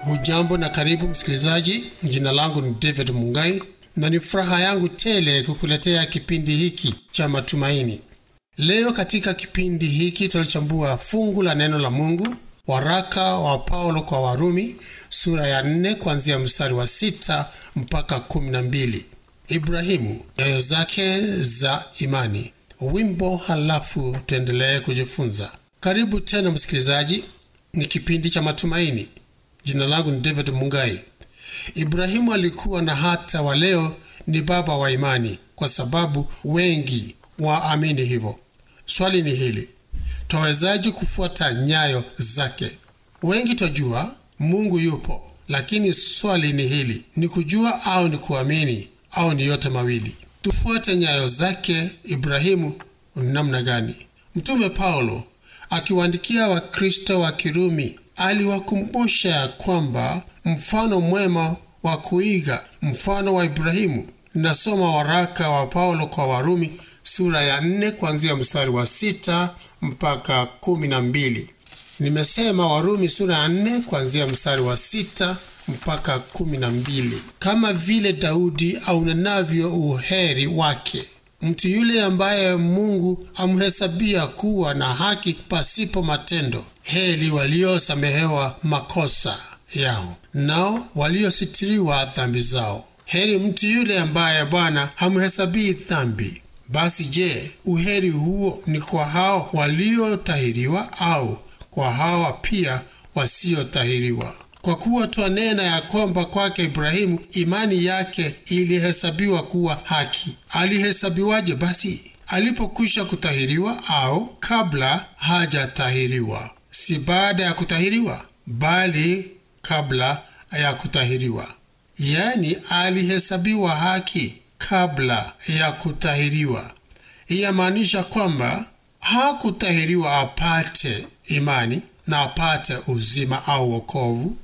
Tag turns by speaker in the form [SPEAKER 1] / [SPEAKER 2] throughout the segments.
[SPEAKER 1] Hujambo na karibu msikilizaji. Jina langu ni David Mungai na ni furaha yangu tele kukuletea kipindi hiki cha matumaini. Leo katika kipindi hiki tunachambua fungu la neno la Mungu, waraka wa Paulo kwa Warumi sura ya nne kuanzia mstari wa sita mpaka kumi na mbili. Ibrahimu, nyayo zake za imani. Wimbo, halafu tuendelee kujifunza. Karibu tena msikilizaji, ni kipindi cha matumaini. Jina langu ni David Mungai. Ibrahimu alikuwa na hata wa leo ni baba wa imani, kwa sababu wengi waamini hivyo. Swali ni hili, twawezaji kufuata nyayo zake? Wengi twajua Mungu yupo, lakini swali ni hili, ni kujua au ni kuamini au ni yote mawili? Tufuate nyayo zake Ibrahimu namna gani? Mtume Paulo akiwaandikia Wakristo wa Kirumi aliwakumbusha ya kwamba mfano mwema wa kuiga mfano wa Ibrahimu. Nasoma waraka wa Paulo kwa Warumi sura ya nne kuanzia mstari wa sita mpaka kumi na mbili. Nimesema Warumi sura ya nne kuanzia mstari wa sita mpaka kumi na mbili. Kama vile Daudi aunenavyo uheri wake mtu yule ambaye Mungu amhesabia kuwa na haki pasipo matendo. Heri waliosamehewa makosa yao, nao waliositiriwa dhambi zao. Heri mtu yule ambaye Bwana hamhesabii dhambi. Basi je, uheri huo ni kwa hao waliotahiriwa au kwa hawa pia wasiotahiriwa? Kwa kuwa twanena ya kwamba kwake Ibrahimu imani yake ilihesabiwa kuwa haki. Alihesabiwaje basi? Alipokwisha kutahiriwa au kabla hajatahiriwa? Si baada ya kutahiriwa, bali kabla ya kutahiriwa. Yaani alihesabiwa haki kabla ya kutahiriwa. Iyamaanisha kwamba hakutahiriwa apate imani na apate uzima au wokovu.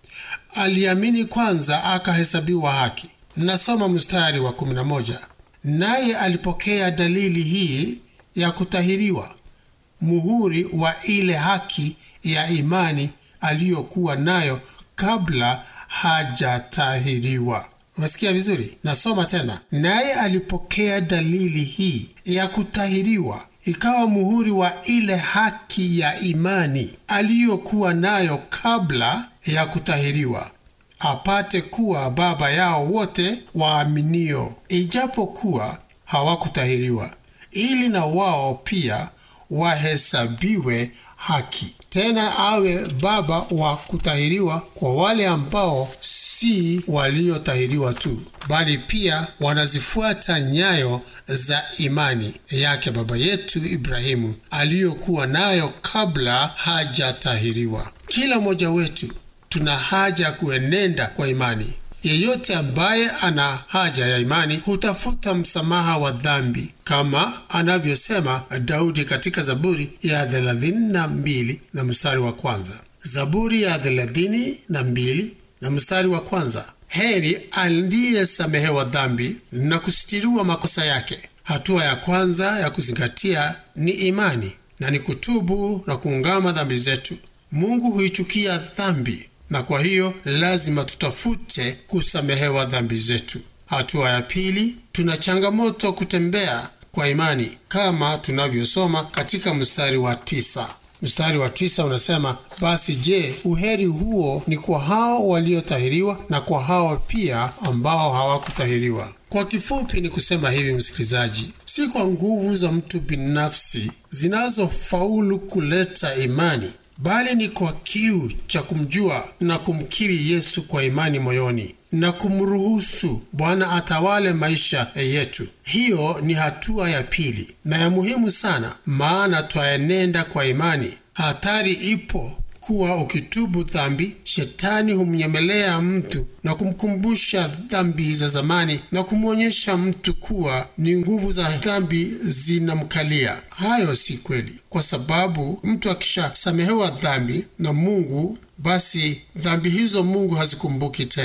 [SPEAKER 1] Aliamini kwanza akahesabiwa haki. Nasoma mstari wa 11, naye alipokea dalili hii ya kutahiriwa, muhuri wa ile haki ya imani aliyokuwa nayo kabla hajatahiriwa. Umesikia vizuri? Nasoma tena, naye alipokea dalili hii ya kutahiriwa ikawa muhuri wa ile haki ya imani aliyokuwa nayo kabla ya kutahiriwa, apate kuwa baba yao wote waaminio, ijapokuwa hawakutahiriwa, ili na wao pia wahesabiwe haki. Tena awe baba wa kutahiriwa kwa wale ambao si waliotahiriwa tu, bali pia wanazifuata nyayo za imani yake baba yetu Ibrahimu aliyokuwa nayo kabla hajatahiriwa. Kila mmoja wetu tuna haja ya kuenenda kwa imani. Yeyote ambaye ana haja ya imani hutafuta msamaha wa dhambi, kama anavyosema Daudi katika Zaburi ya thelathini na mbili na mstari wa kwanza. Zaburi ya thelathini na mbili na mstari wa kwanza. Heri aliyesamehewa dhambi na kusitiriwa makosa yake. Hatua ya kwanza ya kuzingatia ni imani na ni kutubu na kuungama dhambi zetu. Mungu huichukia dhambi na kwa hiyo lazima tutafute kusamehewa dhambi zetu. Hatua ya pili, tuna changamoto kutembea kwa imani kama tunavyosoma katika mstari wa tisa. Mstari wa tisa unasema, basi je, uheri huo ni kwa hao waliotahiriwa na kwa hao pia ambao hawakutahiriwa? Kwa kifupi ni kusema hivi, msikilizaji, si kwa nguvu za mtu binafsi zinazofaulu kuleta imani bali ni kwa kiu cha kumjua na kumkiri Yesu kwa imani moyoni na kumruhusu Bwana atawale maisha yetu. Hiyo ni hatua ya pili na ya muhimu sana, maana twaenenda kwa imani. Hatari ipo kuwa ukitubu dhambi, shetani humnyemelea mtu na kumkumbusha dhambi za zamani na kumwonyesha mtu kuwa ni nguvu za dhambi zinamkalia. Hayo si kweli, kwa sababu mtu akishasamehewa dhambi na Mungu, basi dhambi hizo Mungu hazikumbuki tena.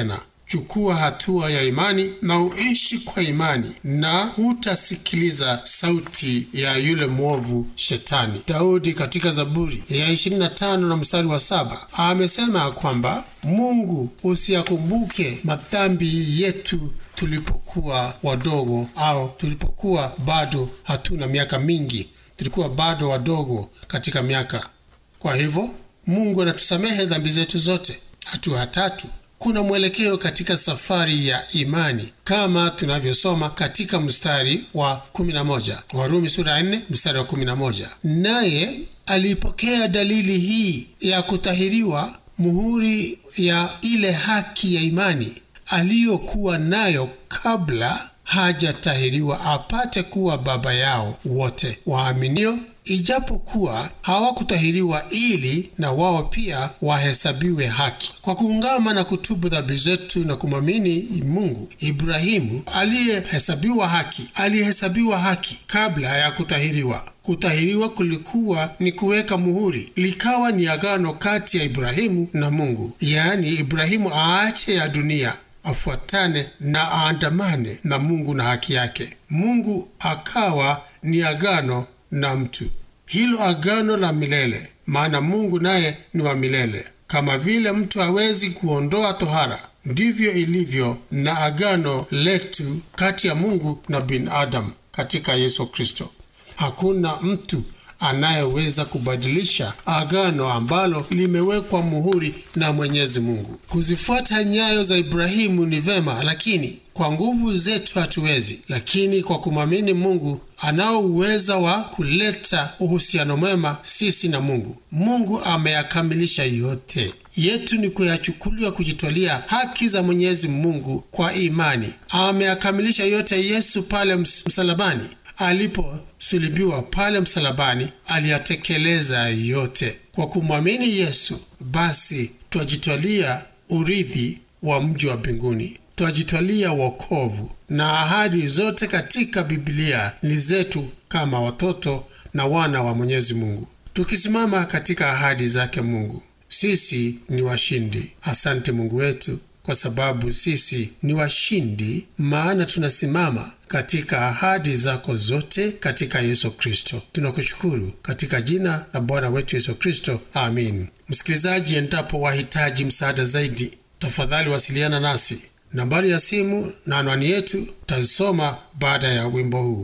[SPEAKER 1] chukua hatua ya imani na uishi kwa imani na hutasikiliza sauti ya yule mwovu shetani daudi katika zaburi ya 25 na mstari wa saba amesema kwamba mungu usiyakumbuke madhambi yetu tulipokuwa wadogo au tulipokuwa bado hatuna miaka mingi tulikuwa bado wadogo katika miaka kwa hivyo mungu anatusamehe dhambi zetu zote hatua tatu kuna mwelekeo katika safari ya imani kama tunavyosoma katika mstari wa 11 warumi sura ya 4 mstari wa 11 naye alipokea dalili hii ya kutahiriwa muhuri ya ile haki ya imani aliyokuwa nayo kabla hajatahiriwa apate kuwa baba yao wote waaminio ijapokuwa hawakutahiriwa ili na wao pia wahesabiwe haki kwa kuungama na kutubu dhambi zetu na kumwamini mungu ibrahimu aliyehesabiwa haki aliyehesabiwa haki kabla ya kutahiriwa kutahiriwa kulikuwa ni kuweka muhuri likawa ni agano kati ya ibrahimu na mungu yaani ibrahimu aache ya dunia afuatane na aandamane na mungu na haki yake mungu akawa ni agano na mtu hilo agano la milele maana mungu naye ni wa milele kama vile mtu hawezi kuondoa tohara ndivyo ilivyo na agano letu kati ya mungu na binadamu katika yesu kristo hakuna mtu anayeweza kubadilisha agano ambalo limewekwa muhuri na mwenyezi mungu kuzifuata nyayo za ibrahimu ni vema lakini kwa nguvu zetu hatuwezi lakini kwa kumwamini mungu anao uweza wa kuleta uhusiano mwema sisi na mungu mungu ameyakamilisha yote yetu ni kuyachukuliwa kujitwalia haki za mwenyezi mungu kwa imani ameyakamilisha yote yesu pale msalabani aliposulubiwa pale msalabani aliyatekeleza yote kwa kumwamini yesu basi twajitwalia urithi wa mji wa mbinguni twajitwalia wokovu na ahadi zote katika biblia ni zetu kama watoto na wana wa mwenyezi mungu tukisimama katika ahadi zake mungu sisi ni washindi asante mungu wetu kwa sababu sisi ni washindi maana tunasimama katika ahadi zako zote katika yesu kristo tunakushukuru katika jina la bwana wetu yesu kristo amin msikilizaji endapo wahitaji msaada zaidi tafadhali wasiliana nasi nambari ya simu na anwani yetu tazisoma baada ya wimbo huu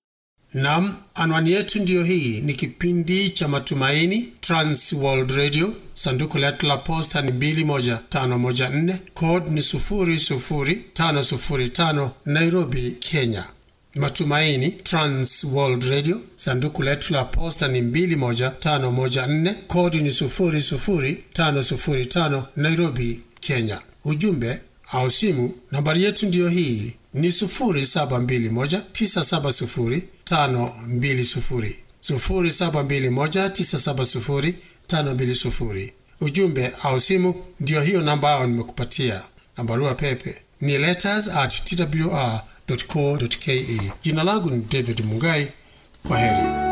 [SPEAKER 1] nam anwani yetu ndiyo hii ni kipindi cha matumaini trans world radio sanduku letu la posta ni 21514 code ni 00505 nairobi kenya matumaini trans world radio sanduku letu la posta ni 21514 kodi ni 00505 nairobi kenya ujumbe au simu nambari yetu ndiyo hii ni 0721970520 0721970520 ujumbe au simu ndiyo hiyo namba ao nimekupatia na barua pepe ni letters at twr co ke jina langu ni david mungai kwa heri